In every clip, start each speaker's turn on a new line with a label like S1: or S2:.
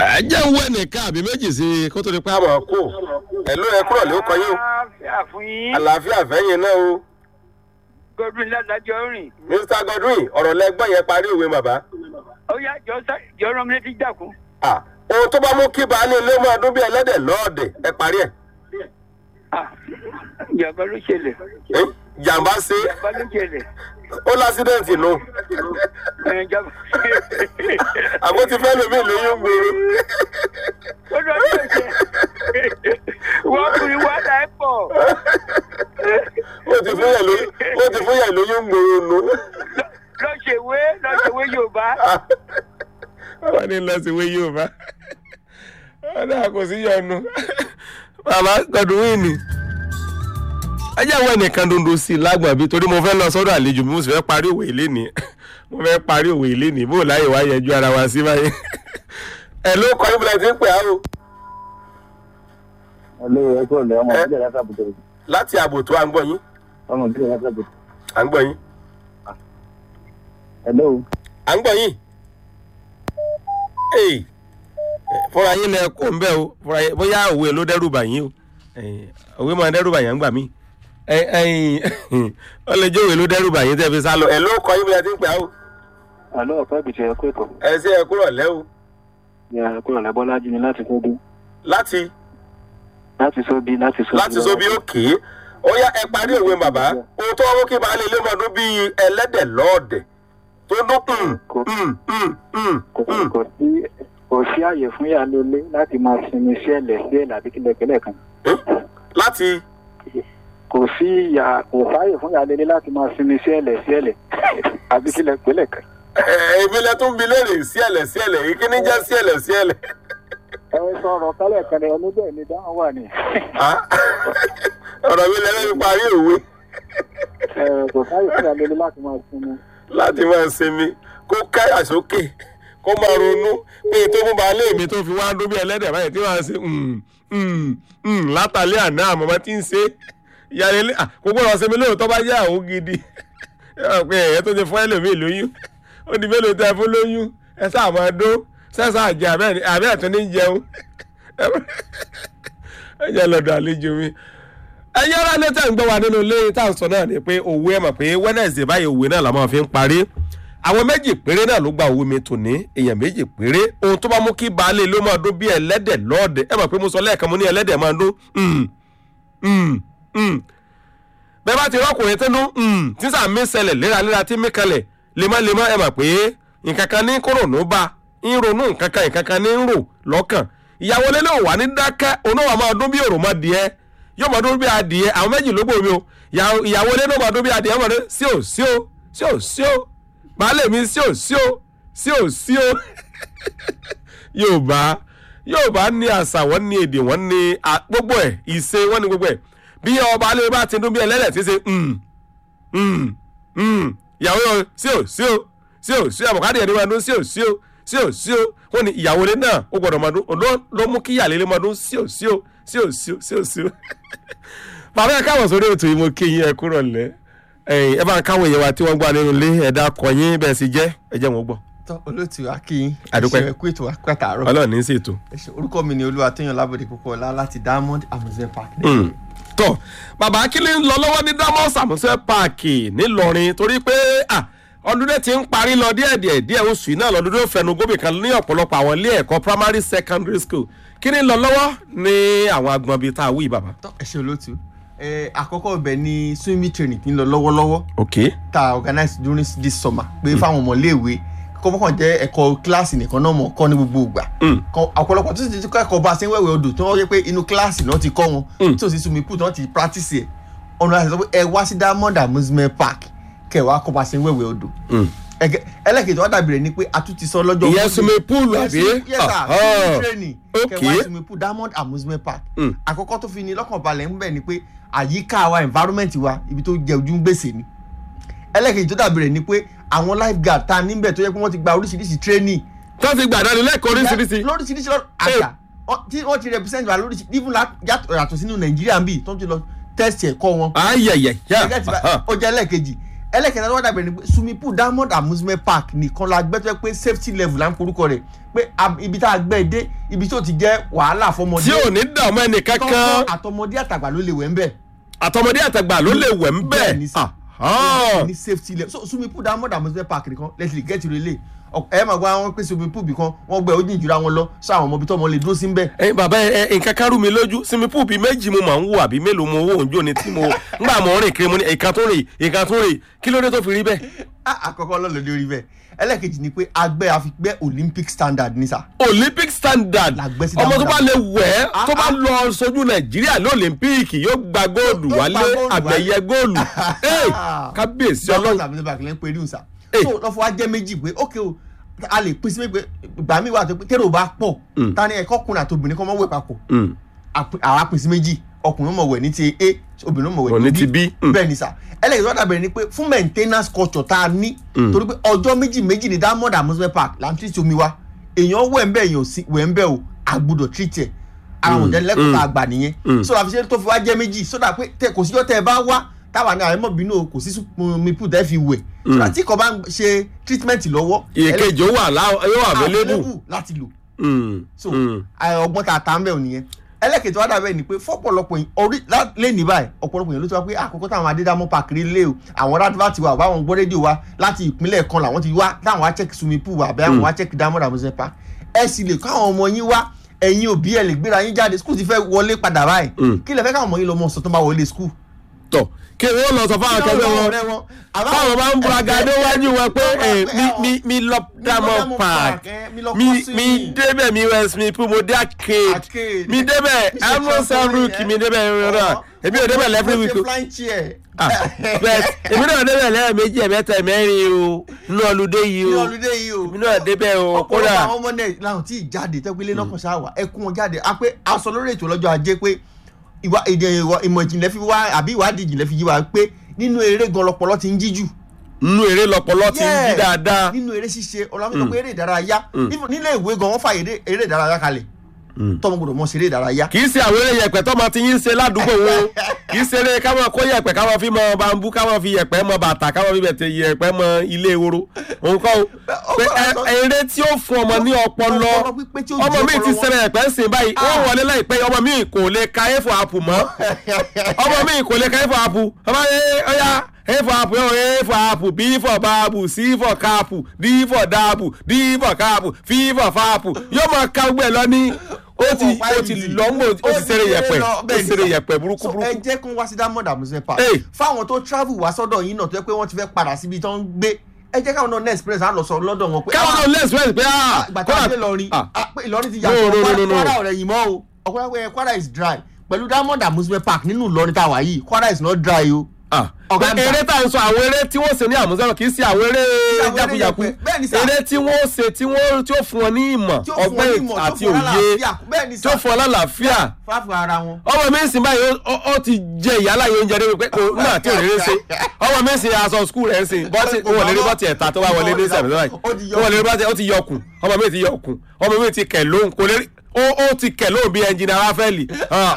S1: ẹ jẹ́ ń wẹ́ nìkan àbí méjì sí i kó tó di pé a máa kú ẹ̀lú ẹ kúrò ló kọ yín o
S2: àlàáfíà fún yín
S1: àlàáfíà fẹ́yìn náà o
S2: godwin ládàjọ rìn
S1: mr godwin ọ̀rọ̀ lẹ́gbọ́n yẹn parí òwe bàbá.
S2: ó yá jọ sá jọ rán mi létí jàkú.
S1: Ah, ohun tó bá mú kí baálé ilé máa dún bí ẹlẹ́dẹ̀ lọ́ọ̀dẹ̀ ẹ parí ẹ̀
S2: ìjàmbá ló ṣẹlẹ̀
S1: Eh, jàǹbá ṣe
S2: ìjàmbá ló ṣẹlẹ̀
S1: ó lásídẹ̀ǹtì nù
S2: ẹ̀, ìjàmbá.
S1: àbó ti fẹ́ lómi lóyún gbòòrò.
S2: ó lọ sí ẹsẹ̀ wọ́n kùnrin wá dà ẹ́ pọ̀
S1: ó ti fún yẹn lóyún ó ti fún yẹn lóyún gbòòrò nù.
S2: lọ́sẹ̀wé lọ́sẹ̀wé yorùbá
S1: wọ́n ní lọ sí ìwé yorùbá wọ́n náà kò sí yọnu bàbá Godwin ni ẹ jẹ́ àwọn ẹnìkan dondo sí i lágbọ̀n bí torí mo fẹ́ lọ sọ́dọ̀ àlejò bí mo sì fẹ́ parí òwe ilé ni mo fẹ́ parí òwe ilé ni bó láyè wá yẹjú ara wa sí báyìí ẹ ló kọ́ ibùdó tí ń pè á o
S3: Hello, ẹ kúrò lẹ́ ọmọ
S1: Ẹ-
S3: ìbílẹ̀ láti àbùtò
S1: láti ààbò tó à ń gbọ́ yín
S3: ọmọ ìbílẹ̀ láti àbùtò.
S1: à ń gbọ́ yín
S3: Hello,
S1: à ń gbọ́ yín Hey, eh, fúnra yín lẹ kó ń bẹ́ o fúnra yín bóyá òwe ló dẹ́rù bà yín o Eh, òwe máa dẹ́rù bà yín gbà mí ó lè jẹ́ òwe ló dẹ́rù bà yín tẹ́ fi sá lọ ẹ ló kọ́ ibùdó tí ń pè á o
S3: àlọ́ ọ̀pẹ́ ìbìtì ẹ kú ètò.
S1: ẹ ṣe ẹ kúrọ̀ lẹ́ o
S3: Ẹ kúrò lẹ́ Bọ́lájí ni láti sóbí.
S1: láti
S3: Láti sóbí, láti sóbí.
S1: láti sóbi òkè ó yá ẹ parí òwe bàbá ohun tó wọ́n mú kí baálé ilé máa dún bíi ẹlẹ́dẹ̀ lọ́ọ̀dẹ̀ tó dún mm, mm, mm, mm,
S3: Kò
S1: mm.
S3: kò sí kò sí àyè fún ìyálólé láti máa sinmi sí ẹ̀lẹ̀ sí ẹ̀lẹ̀ àbí kílẹ̀kílẹ̀ kan.
S1: Eh? láti
S3: Kò sí ìyá kò sáyè fún ìyálólé láti máa sinmi sí ẹ̀lẹ̀ sí ẹ̀lẹ̀ àbí kílẹ̀kílẹ̀ kan.
S1: ẹ, èmi lẹ tún bi léèrè sí ẹ̀lẹ̀ sí ẹ̀lẹ̀ yìí kí ni jẹ́ sí ẹ̀lẹ̀ sí ẹ̀lẹ̀
S3: Ẹ sọ̀rọ̀ kálẹ̀ kan ni ọdún bẹ́ẹ̀ ni dáhùn wà ní.
S1: Ah? ọ̀rọ̀ mi lẹ́lẹ́ fi parí òwe
S3: Ẹ kò sáyè fún ìyálólé láti máa sinmi.
S1: láti máa sinmi kó káyà sókè kó máa ronú pé tó mú baálé mi tó fi wá dún bí ẹlẹ́dẹ̀ báyìí tí wọ́n á ṣe mm, mm, mm, látàlẹ́ àná àmọ́mọ́ tí ń ṣe ìyáálé ilé ah, kò gbọ́dọ̀ sinmi lóòótọ́ bá yá àwọn gidi ẹ mọ̀ pé ẹ̀yẹ́ tó ti fún ẹlòmíì lóyún ó di mélòó tẹ fún lóyún ẹ sáà máa dó sẹ́sà àjẹ àbẹ́ ẹ̀tún ní jẹun ẹ jẹ́ lọ́dọ̀ àlejò mi ẹyẹ ara ní tẹ̀ ń gbọ́ wa nínú ilé tá à ń sọ náà ni pé òwe ẹ̀ mọ̀ pé wednesday báyìí òwe náà la máa fi ń parí àwọn méjì péré náà ló gba òwe mi tòní èèyàn méjì péré ohun tó bá mú kí baálé ló máa dún bí ẹlẹ́dẹ̀ lọ́ọ̀dẹ̀ ẹ mọ̀ pé mo sọ lẹ́ẹ̀kan mo ní ẹlẹ́dẹ̀ máa dún mm, mm, mm. bẹ́ẹ̀ bá ti rọ́kùnrin tó dún mm, tí sàmì ṣẹlẹ̀ léraléra tí mí kalẹ̀ lemọ́lemọ́ ẹ mọ̀ pé nǹkan kan ní kòrònú bá ń ronú nǹkan kan nǹkan kan ní ń rò lọ́kàn ìyàwó lélẹ̀ wà ní dákẹ́ onáwà máa dún bí òròmọdìẹ yóò máa dún bí adìẹ àwọn méjì ló gbòmí o ìyàwó ìyàwó ilé náà máa dún bí adìẹ máa dún sí ò sí ò sí ò sí ò baálé mi sí ò sí ò sí ò sí ò yorùbá yorùbá ní àṣà wọn ní èdè wọn ní à- gbogbo ẹ ìṣe wọn ní gbogbo ẹ bí ọba alẹ́ bá ti dún bí ẹlẹ́dẹ̀ tí ṣe mm, mm, mm. ìyàwó yọ sí ò sí ò sí ò sí ò àbùkádì ẹni máa dún sí ò sí ò sí ò sí ò wọn ní ìyàwó ilé náà ó gbọdọ̀ máa dún ló ló mú kí ìyàlẹ́ ilé máa dún sí ò sí ò sí ò sí ò sí ò sí ò. bàbá ẹ káwọn sórí ètò yìí mo kí yín ẹ kúrò lẹ ẹ bá ń káwọn èèyàn wa tí wọ́n gbà nínú ilé ẹ̀dá kọyín bẹ́ẹ̀ sì jẹ́ ẹ jẹ́ wọn gbọ́
S4: tọ́ olóòtú akin
S1: Àdúpẹ́.
S4: ẹ̀ṣẹ̀ ẹ̀kú ètò àpẹtàárọ̀
S1: ọlọ́run ní í ṣètò.
S4: ẹ̀ṣẹ̀ orúkọ mi ni olúwa tóyàn lábòdì púpọ̀ ọlá láti diamond amusement park.
S1: Mm. tọ bàbá akílẹ̀ ń lọ lọ́wọ́ ní damos àmúṣe páàkì ńìlọrin torí pé ah, ọdúnlé ti ń parí lọ díẹ̀ díẹ̀ díẹ̀ oṣù yìí náà lọ́dún tó fẹnu gómìnà kan ní ọ̀pọ̀lọpọ̀ àwọn ilé ẹ̀kọ́ primary secondary school kí ni ń lọ lọ́wọ́ ní àwọn agbọ̀n bíi tá a wí bàbá.
S4: tọ́ ẹ̀ṣẹ̀ olóòtú ẹ̀ àkọ́kọ́ ibẹ̀ ni swimming training ti ń lọ lọ́wọ́lọ́wọ́
S1: ok
S4: tá a organize during this summer pé fáwọn ọmọléèwé kọ́kọ́ jẹ́ ẹ̀kọ́ kíláàsì nìkan náà mọ̀ kọ́ ní gbogbo ìgbà
S1: Mm.
S4: Kan- ọ̀pọ̀lọpọ̀ tó ti kọ́ ẹ̀kọ́ bá a ṣe ń wẹ̀wẹ̀ odò tí wọ́n rí pé inú kíláàsì náà ti kọ́ wọn
S1: Mm.
S4: tí ò sí swimming pool tí wọ́n ti practice ẹ̀ ọ̀nà àti sọ pé ẹ wá sí diamond amusement park kẹ́ ẹ wá kọ́ bá a ṣe ń wẹ̀wẹ̀ odò
S1: Mm.
S4: ẹgẹ ẹlẹ́kejì wọ́n dàbí rẹ̀ ni pé a tún ti sọ lọ́jọ́
S1: ìyẹn
S4: Monday.
S1: swimming pool
S4: Yes,
S1: àbí.
S4: yes sir
S1: Ah,
S4: swimming
S1: ah.
S4: training
S1: Okay.
S4: kẹwàá swimming pool diamond amusement park
S1: Mm.
S4: àkọ́kọ́ tó fi ni lọ́kàn balẹ̀ ń bẹ̀ ni pé àyíká wa environment wa ibi tó jẹ ojú ń gbèsè ni ẹlẹ́kejì tó dàbí rẹ̀ ni pé àwọn lifeguard ta níbẹ̀ tó yẹ pé wọ́n ti gba oríṣiríṣi training
S1: tó ti gbàdánù lẹ́kọ̀ọ́ oríṣiríṣi.
S4: lóríṣiríṣi lọ àṣà Ọ- tí wọ́n ti represent wa lóríṣiríṣi even la- yàtọ̀ yàtọ̀ sínú nàìjíríà ń bì tó ń ti lọ test ẹ̀kọ́ wọn
S1: ayẹyẹ yá
S4: Ẹgẹ́ ti bá- ó jẹ́ ẹlẹ́ẹ̀kejì ẹlẹ́kẹ̀ta tó wá dàbẹ̀ ni pé swimming pool diamond amusement park nìkan la gbẹ́ tó yẹ pé safety level là ń porúkọ rẹ̀ pé ab- ibi tá a gbẹ́ dé ibi tó ti jẹ́ wàhálà fọmọdé
S1: tí ò ní dààmú ẹnì kankan
S4: tọ́kọ́ àtọmọdé àtàgbà ló lè wẹ̀ ń bẹ̀.
S1: àtọmọdé àtàgbà ló lè wẹ̀ ń
S4: Bẹ́ẹ̀
S1: bẹ̀
S4: ni sà.
S1: Ahán.
S4: ní safety level so swimming pool diamond amusement park nìkan let's get relay ẹ máa gba wọn pé swimming pool bìkan wọn gbẹ ojú ìjura wọn lọ sọ àwọn ọmọ ibi tó ọmọ lè dúró sí ń bẹ.
S1: ẹ bàbá ẹ ẹ, nǹkan kan rú mi lójú sinmi púù bíi méjì mo máa ń wò àbí mélòó mo wò ń jó ni tí mo ngbà mo rìn kiri mo ní ìkan tó rìn ìkan tó rìn kí ló dé tó fi rí bẹ́ẹ̀.
S4: Ah, àkọ́kọ́ lọ́lọ́dẹ orí bẹ́ẹ̀ ẹlẹ́kejì ni pé agbẹ́ àfigbẹ́ olympic standard ní sà.
S1: olympic standard
S4: La gbé sí
S1: ọmọ tó
S4: dáadáa.
S1: bá lè wẹ̀ ẹ́
S4: Ah,
S1: tó bá
S4: ah.
S1: lọ sojú nàìjíríà ní olympic yóò gba góòlù
S4: Yóò gba
S1: wálé
S4: góòlù
S1: àgbẹ̀yẹ góòlù Ey, kábíyèsí
S4: ọlọ́run
S1: ọlọ́run
S4: tàbí nípa kìlẹ̀ ń pè ríùn sà.
S1: Eh.
S4: so lọ́fọ̀ wa jẹ́ méjì pé ok o a lè pín sí pé ìgbà mi wà tó pé kérò bá pọ̀
S1: Mm.
S4: ta ni ẹ̀kọ́ kùnrin àti obìnrin kan mọ́ wẹ̀ papọ̀
S1: Mm,
S4: àpè- àwa pín sí méjì ọkùnrin mọ̀ wẹ̀ ní ti a obìnrin mọ̀
S1: Wọ̀
S4: wẹ̀
S1: ní ti B. Mm.
S4: bẹ́ẹ̀ ni sà ẹlẹ́yìn tó dàbẹ̀rẹ̀ ni pé fún maintenance culture tá a ní
S1: Mm.
S4: torí pé ọjọ́ méjì méjì ní diamond amusement park là ń tí omi wa èèyàn wẹ̀ ń bẹ̀ èèyàn sí wẹ̀ ń bẹ̀ o a gbọ́dọ̀ treat ẹ̀ àwọn
S1: Mm.
S4: òdẹ́lẹ́kọ̀ọ́ tá a
S1: Mm.
S4: gbà nìyẹn
S1: Mm.
S4: so àfiṣe tó fi wá jẹ́ méjì sódà pé tẹ kò síjọ́ tẹ ẹ bá wá táwa ní àwọn ẹmọ́bìnú o kò sí swimming pool tẹ́ fi wẹ̀ sódà tí kò bá ń ṣe treatment lọ́wọ́
S1: ìkejì ó wà lá- yóò wà available.
S4: available láti lò
S1: Mm,
S4: so
S1: mm.
S4: ẹ, ọgbọ́n tá a ta ń bẹ̀ ò nìyẹn ẹlẹ́kẹ̀tẹ̀ wá dàbẹ̀ ni pé fọ́pọ̀lọpọ̀ yìí orí lé ní báyìí ọ̀pọ̀lọpọ̀ yìí ló ti wá pé àkókò táwọn adédámọ́ pàkiri lé o àwọn rádìvá ti wà báwọn gbọ́ rédíò wa láti ìpínlẹ̀ kan làwọn ti wá táwọn wá check swimming pool wa àbí àwọn wá check diamond amusement park ẹ sì lè káwọn ọmọ yín wá ẹ̀yin òbí ẹ̀ lè gbéra yín jáde school ti fẹ́ wọlé padà báyìí
S1: Mm.
S4: kí lẹ fẹ́ káwọn ọmọ yín lọ mọ sọ tó bá wọlé school.
S1: tọ kí wọ́n lọ sọ fáwọn akẹgbẹ́ wọn báwọn bá ń bura ga níwájú wọn pé ẹ, mi mi mi lọ diamond park mi mi débẹ̀ mi west mi pé mo dé arcade
S4: Arcade.
S1: mi débẹ̀ amúnsán rook mi débẹ̀ rírà èmi ò débẹ̀ lẹ́fún wíkú
S4: flying chair.
S1: bẹ́ẹ̀ èmi náà débẹ̀ lẹ́ẹ̀mejì ẹ̀mẹ́ta ẹ̀mẹ́rin o nínú ọlùdé yìí
S4: ní
S1: o
S4: ọlùdé yìí o.
S1: èmi náà débẹ̀ o
S4: ọ̀pọ̀lọpọ̀
S1: kódà
S4: àwọn ọmọ náà làwọn tí ì jáde tẹ́gbẹ́lé náà kàn ṣáà wà ẹ kún wọn jáde a pé a sọ lórí ètò lọ́jọ́ ajé pé ìwà èdè ìwà- ìmọ̀ ìjìnlẹ̀ fi wá àbí ìwádìí ìjìnlẹ̀ fi yí wa pé nínú eré gan lọpọlọ ti ń jíjù.
S1: nínú eré lọpọlọ ti ń jí
S4: Yeah.
S1: dáadáa
S4: nínú eré ṣíṣe ọlọ́mọdé pé eré ìdárayá Even nílé ìwé gan wọ́n fàyè eré- eré ìdárayá kalẹ̀
S1: Mm.
S4: tọ́mọ gbọdọ̀ mọ̀ ṣe eré ìdárayá.
S1: kì í ṣe àwọn eré yẹ̀pẹ̀ tó máa ti yín ṣe ládùúgbò wo kì í ṣe eré káwọn kó yẹ̀pẹ̀ káwọn fi mọ bambú káwọn fi yẹ̀pẹ̀ mọ bàtà káwọn fi bẹ̀tẹ̀ yẹ̀pẹ̀ mọ ilé ehoro òun kọ́ o pé ẹ- eré tí ó fún ọmọ ní ọpọlọ
S4: Ọpọlọ pípé tí ó
S1: ọmọ
S4: jẹ́
S1: mi ti
S4: ọpọlọ wọn.
S1: ṣẹlẹ̀ yẹ̀pẹ̀ ń sìn báyìí wọ́n wọlé láìpẹ́ ọmọ mi kò lè ka a for apple mọ́ ọmọ mi kò lè ka a for apple ọmọ mi ọya a for apple yóò a for apple b for babu c for kapu d for dabu d for kapu f for fapu yóò máa ka gbẹ lọ ní ó ti ó ti lọ́ngbò ó ti ṣeré yẹ̀pẹ̀ ó ti ṣeré yẹ̀pẹ̀ burúkú
S4: so
S1: burúkú.
S4: ẹ jẹ́ kó wá sí diamond amusement park
S1: Hey.
S4: fáwọn tó travel wá sọ́dọ̀ yín náà tó yẹ pé wọ́n ti fẹ́ padà síbi tó ń gbé ẹ jẹ́ káwọn náà next experience á lọ sọ lọ́dọ̀ wọn pé
S1: káwọn náà lẹ́sìn wẹ́ẹ̀sì pé ah
S4: ìgbà tí a dé Ìlọrin
S1: ah,
S4: ah, pé Ìlọrin ti
S1: No, no,
S4: yàtọ̀
S1: no, no,
S4: Kwara-
S1: no.
S4: Kwara ọ̀rẹ́ yìí mọ́ o ọ̀pọ̀lọpọ̀ Kwara is dry pẹ̀lú diamond amusement park nínú Ìlọrin tá a wà yìí Kwara is not dry o.
S1: ah.
S4: Ọ̀gá
S1: Pé
S4: ń
S1: eré tá à ń sọ àwọn eré tí wọ́n ṣe ní àmúṣẹ́wọ̀n kì í ṣe àwọn eré
S4: àwọn eré
S1: jákujàku
S4: yẹ̀pẹ̀. Bẹ́ẹ̀ ni sà.
S1: eré tí wọ́n ṣe tí wọ́n tí ó fún wọn ní ìmọ̀
S4: tí ó fún wọn
S1: ọgbẹ́
S4: ní ìmọ̀ tó
S1: àti
S4: fún wọn
S1: òye
S4: lálàáfíà bẹ́ẹ̀ ni
S1: tí ó
S4: sà
S1: fún wọn lálàáfíà
S4: fáfù ara wọn.
S1: ọmọ mi ń sìn báyìí ó- ó- ó ti jẹ ìyálà yìí oúnjẹ débi pé kò nígbà tí ò lè rí ṣe ọmọ mi ń sìn aṣọ skul rẹ̀ ń sìn bọ́tì ó wọlé rí bọ́tì ẹ̀ta tó wá wọlé ní sẹ̀mí báyìí
S4: Ó ti yọ
S1: ó wọlé rí bọ́tì ó ti yọ ọkùn ọmọ mi ti yọ ọkùn ọmọ mi ti kẹ̀ lóhùn kò lè rí ó ó ti kẹ̀ lóhùn bí ẹnjìnà ráfẹ́lì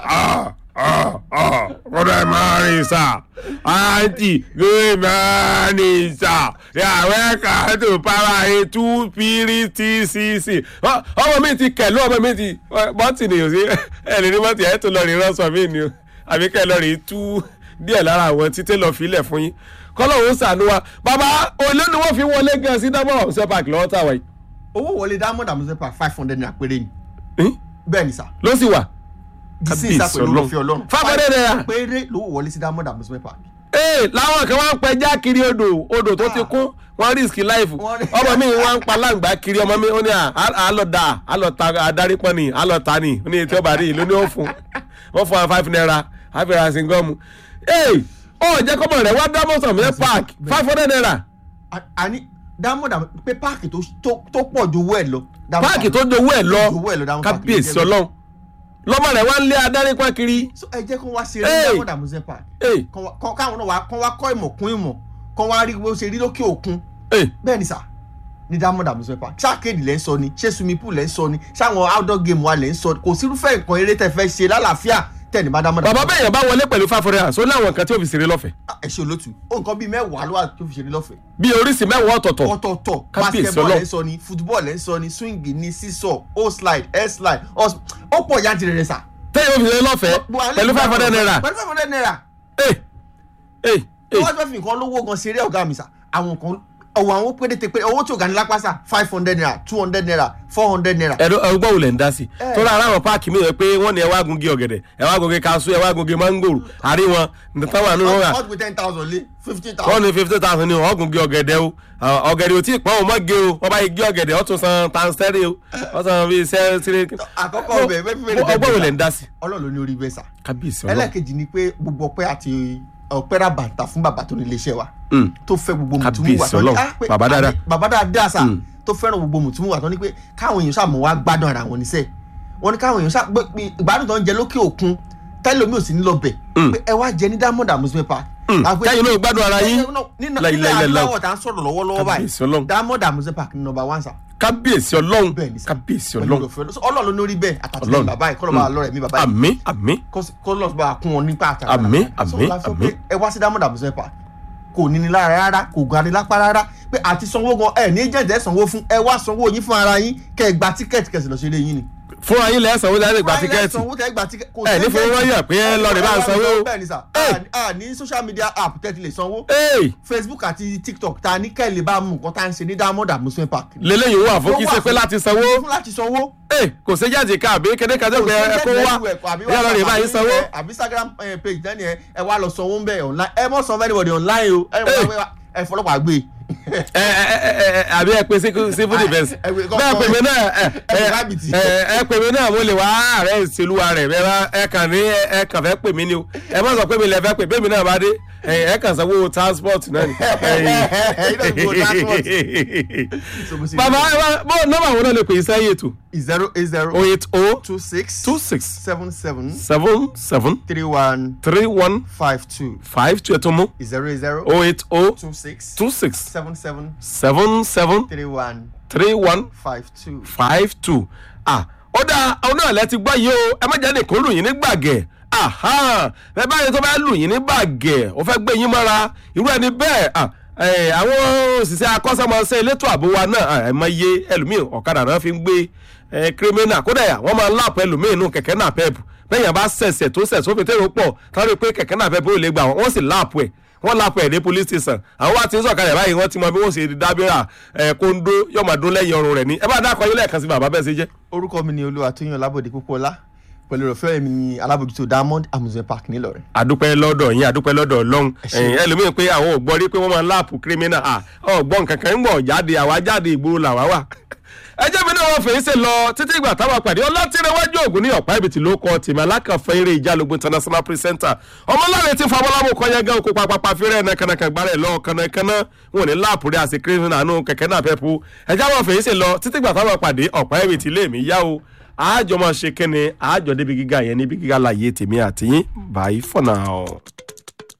S1: kọ́dọ̀ ẹ̀ máa rìn sà àǹtí lóye máa rìn sà yàrá ẹ̀ka tó para ètú pírítìsìsì ọmọ mi ti kẹ̀ lóhùn ọmọ mi ti bọ́tì nìyó sí ẹ̀ lè ní bọ́tì ẹ̀ tó lọ rí ránṣọ mi ni o àbí kẹ́ ẹ lọ rí tú díẹ̀ lára àwọn títẹ́ lọ filẹ̀ fún yín kọ́lọ́hún ṣàánú wa bàbá olè ni wọ́n fi wọlé gan sí dábọ̀ ọ̀sẹ̀ park lọ́wọ́ tàwa yìí
S4: owó wọlé diamond amusement park five hundred naira péré ni
S1: Hín?
S4: bẹ́ẹ̀ ni sà
S1: ló sì wà
S4: dísìn ìsà pẹ̀lú
S1: Ọlọ́run.
S4: òfin ọlọ́run
S1: Five hundred naira.
S4: péré lówó wọlé sí diamond amusement park.
S1: ee làwọn kan wá ń pẹja kiri odò odò tó ti kún wọn risk life
S4: Wọ́n rí-
S1: ọmọ mi wá ń pa láǹgbá kiri ọmọ mi ó ní à á lọ da á lọ ta adarí pọ́n ni á lọ ta ni ó ní etí ọba rí ló ní ó fún wọn fún wa five naira á fi ra singọ́ọ̀mù ee ó jẹ́ kọ́mọ rẹ̀ wá dámọ̀sán mi park five hundred naira
S4: A- àní diamond am pé páàkì tó tó- tó pọ̀ ju owó ẹ̀ lọ. Diamond
S1: páàkì
S4: Park.
S1: tó dowó ẹ̀ lọ
S4: Owó ẹ̀ lọ Diamond Park
S1: kábíyèsí
S4: ló jẹ́
S1: ọlọ́run lọ́mọ rẹ̀ wá ń lé adarí pọ́n kiri
S4: so ẹ jẹ́ kó wá ṣe
S1: Hey!
S4: eré diamond amusement park
S1: ee
S4: Kán wá- kán- káwọn náà wá kán wá kọ́ ìmọ̀ kún ìmọ̀ kán wá rí bó ṣe rí lókè òkun
S1: ee
S4: bẹ́ẹ̀ ni sà ní diamond amusement park ṣáàkéèdì lẹ́ ń sọ ni ṣé swimming pool lẹ́ ń sọ ni ṣáwọn outdoor game wa lẹ́ ń sọ kò sírúfẹ́ nǹkan eré tẹ́ fẹ́ ṣe lálàáfíà tẹ́ni bá dámọ̀dà.
S1: bàbá bẹ́ẹ̀ yẹn bá wọlé pẹ̀lú five hundred and ó láwọn nǹkan tí ó fi ṣeré lọ́fẹ̀ẹ́
S4: ẹ ṣe olótù ó nǹkan bíi mẹ́wàá ló wà tó fi ṣeré lọ́fẹ̀ẹ́.
S1: bí oríṣi mẹ́wàá ọ̀tọ̀ọ̀tọ̀
S4: ọ̀tọ̀ọ̀tọ̀
S1: Kábíyèsí
S4: basketball
S1: Ọlọ́run.
S4: ẹ̀ ń sọ ni football ẹ̀ ń sọ ni swing ni sísọ o slide air slide os- ó pọ̀ yantirẹ̀ rẹ̀ sà.
S1: tẹ́yìn ó fi ṣeré lọ́fẹ̀ẹ́ pẹ̀lú five hundred naira
S4: pẹ̀lú five hundred naira.
S1: ẹ̀ ẹ̀
S4: tí
S1: ẹ̀
S4: wọ́n fẹ́ fi nǹkan lówó gan ṣeré ọ̀gá mi sà àwọn kan ọ̀wọ̀ àwọn péréte pé owó tí ò ga ní lápá sà five hundred naira two hundred naira four hundred naira.
S1: ẹ̀rọ ẹgbọ́n wò lẹ̀ ń dá sí
S4: Eh.
S1: tó rà aráwọn páàkì mi rẹ̀ pé wọ́n ní ẹ wá gungi ọ̀gẹ̀dẹ̀ ẹ wá gungi kaṣú ẹ wá gungi mángòrò àrí wọn nǹkan wà nínú wọn
S4: wọ́n ti pé ten thousand lé fifteen
S1: wọ́n
S4: thousand.
S1: ní fifty thousand ní wọ́n gungi ọ̀gẹ̀dẹ̀ o àwọn ọ̀gẹ̀dẹ̀ ò tí ì pọ́n o mọ́ gé o wọ́n bá yí gé ọ̀gẹ̀dẹ̀ ó tún san tansẹ́rì o wọ́n san bíi sẹ́ẹ̀sì
S4: àkọ́kọ́ ọbẹ̀ bẹ́ẹ̀ fífẹ́
S1: ọgbọ́n wò lẹ̀ ń dá sí
S4: ọlọ́run ló ní orí bẹ́ẹ̀ sà.
S1: kábíyèsí ọlọ́run
S4: ẹlẹ́ẹ̀kejì ni pé gbogbo ọpẹ́ àti ọpẹ́ rà bàǹtà fún bàbá tó ní iléeṣẹ́ wa
S1: Mm.
S4: tó fẹ́ gbogbo mùtúmù
S1: Kábíyèsí
S4: wà tó ní
S1: Ọlọ́run.
S4: ah, pé-
S1: Bàbá dáadáa.
S4: àbí- bàbá dáadáa sà
S1: Mm.
S4: tó fẹ́ràn gbogbo mùtúmù wà tó ní pé káwọn èèyàn sàmọ̀ wá gbádùn ara wọn níṣẹ́ wọn ní káwọn èèyàn sà pé pé ìgbádùn tó ń jẹ lókè òkun tẹ́lẹ̀ mi ò sí ní lọ bẹ̀
S1: Mm.
S4: pé ẹ wá jẹ ní diamond amusement park.
S1: Mm.
S4: Àpé-
S1: kẹ́yìn náà gbádùn ara yín
S4: nínú
S1: La ilaha
S4: nílẹ̀
S1: illallah.
S4: adúláwọ̀ tá à ń sọ̀rọ̀ lọ́wọ́lọ́wọ́
S1: Kábíyèsí Ọlọ́run.
S4: báyìí diamond amusement park ní number one sà
S1: kábíyèsí ọlọ́run
S4: bẹ́ẹ̀ ni sà
S1: kábíyèsí
S4: Pẹ̀lú
S1: ọlọ́run
S4: òfin Ọlọ́run. ọlọ́run ló ní orí bẹ́ẹ̀ àtàtúntò
S1: Ọlọ́run.
S4: bàbá yìí kọ́ lọ́ba lọ́rẹ̀ mi bàbá yìí
S1: àmín àmín
S4: kọlọs bá kún wọn nípa àtàrà
S1: Àmín,
S4: So,
S1: àmín,
S4: la sọ
S1: àmín.
S4: pé ẹ wá sí diamond amusement park kò ní ní lára rárá kò ga ní lápá rárá pé àti sanwó gan ẹ ní jẹ́jẹ́ sanwó fún ẹ wá sanwó yín fún ara yín kẹ ẹ gba tíkẹ́ẹ̀tì kẹsì lọ sí ilé yín ni.
S1: fún ayé lẹ́sàn ó lẹ́sìn gba
S4: Wáyé
S1: tíkẹ́ẹ̀tì
S4: sanwó tẹ gba tíkẹ́ẹ̀tì. kò
S1: ẹ
S4: sí
S1: ní fowó
S4: agent.
S1: wáyà pé ẹ lọ rè bá ń sanwó.
S4: bẹ́ẹ̀ ni sà
S1: Ẹ.
S4: a ní social media app tẹ́tí lè sanwó
S1: Ẹ́ẹ̀,
S4: facebook àti tiktok ta ní kẹ́lẹ́ bá mú nǹkan tá à ń ṣe ní diamond amusement park.
S1: lélẹ́yìn wà fún kí
S4: Ó wà
S1: ṣe pé
S4: fún-
S1: láti sanwó
S4: fún láti sanwó.
S1: Ẹ́ẹ̀, kò sí jáde ká àbí kéde kan tó pé ẹ kó wá ẹ lọ rè bá yín sanwó.
S4: àbí instagram eh, page náà ni ẹ ẹ wá lọ sanwó ń bẹ online ẹ mọ sanwó anybody online o ẹ
S1: Hey.
S4: mọ ẹ fọlọ́pàá gbé.
S1: ẹ ẹ ẹ ẹ àbí ẹ pe civil civil defence
S4: ẹ pè kọ́-
S1: bẹ́ẹ̀ pè mí náà ẹ
S4: ẹ pè
S1: ẹ
S4: rábìtì.
S1: ẹ ẹ pè mí náà mo lè wá ààrẹ ìṣèlúwa rẹ̀ bẹ́ẹ̀ bá ẹ kàn ní ẹ ẹ kàn fẹ́ pè mí ni o ẹ má sọ pé mi lè fẹ́ pè bẹ́ẹ̀ mi náà bá dé ẹ ẹ kàn sanwó transport náà ni.
S4: Ẹ̀yin náà gbowó transport. So, mo sì-
S1: bàbá ẹ wá bó nọ́mbà wo náà lè pè é sẹ́yìn ètò
S4: zero eight zero
S1: o eight o
S4: two six
S1: two six
S4: seven seven
S1: seven seven
S4: three one
S1: three one
S4: five two
S1: five two ẹ̀tọ́ mú
S4: zero eight zero
S1: o eight o
S4: two six
S1: two six
S4: seven seven
S1: seven seven
S4: three one
S1: three one
S4: five two.
S1: five two ah ó dáa àwọn náà lẹ ti gbọ́ yìí o ẹ má jáde kó lù yín ní gbàgẹ̀ aha bẹ́ẹ̀ báyìí tó bá lù yín ní gbàgẹ̀ ó fẹ́ gbé yín mọ́ra irú ẹni bẹ́ẹ̀ ah ẹ, àwọn òṣìṣẹ́ akọ́ṣẹ́mọṣẹ́ elétò ààbò wa náà ah, ẹ mọ iye ẹlòmíì ọ̀kadà náà fi ń gbé ẹ, kírímínà kódà yà wọ́n máa ń láàpọ̀ ẹlòmíì nù kẹ̀kẹ́ náà pẹ́ẹ́pù bẹ́yàn bá ṣẹ̀ṣẹ̀ tó ṣẹ̀ sófin tẹ́lẹ̀ pọ̀ táwọn rí i pé kẹ̀kẹ́ náà pẹ́ẹ́pù ò lè gbà wọ́n wọ́n sì láàpọ̀ ẹ̀ wọ́n lápò ẹ̀ ní police station àwọn wá ti ń sọ̀kalẹ̀ báyìí wọ́n ti mọ bí wọ́n ṣe dábìrà ẹ̀ kóńdó yóò máa dún lẹ́yìn ọrùn rẹ̀ ní ẹ bá dákọ̀ yín lẹ́ẹ̀kan sí bàbá bẹ́ẹ̀ ṣe jẹ́.
S4: orúkọ mi ni olúwa tóyìn ọlábòde púpọ̀lá pẹ̀lú ìrọ̀fẹ́ mi ni alábòjútó diamond amusement park nílọrin.
S1: àdúpẹ́ lọ́dọ̀ yín àdúpẹ́ lọ́dọ̀ ọlọ́run
S4: ṣé.
S1: ẹ̀yìn ẹlòmíràn pé àwọn ò gbọ́ rí pé wọ́n máa ń láàpù kírímínà à ọ̀gbọ́n kankan ń gbọ̀ jáde àwa jáde ìgboro làwa wà. ẹjẹ́ mi náà wọ́n fèé ṣe lọ títí ìgbà táwọn pàdé ọlọ́tìrẹwájú ògùn ní ọ̀pá ìbìtì ló kọ tèmi alákànfẹ́ eré ìjálógún international presenter ọmọláre tí fọmọlámù kọyẹ gan oko papapa fírẹ́ nàkànàkàn gbárẹ̀ lọ kànàkànà wọn ò ní láàpù rí àṣẹ kírímínà nù kẹ̀kẹ́ náà fẹ́ pu ẹjẹ́ wọn fèé ṣe lọ títí ìgbà táwọn pàdé ọ̀pá ìbìtì lè mí yá o àjọ máa ṣe kíni àjọ débi gíga yẹn níbi gíga láàyè tèmi àtìyín bye for now.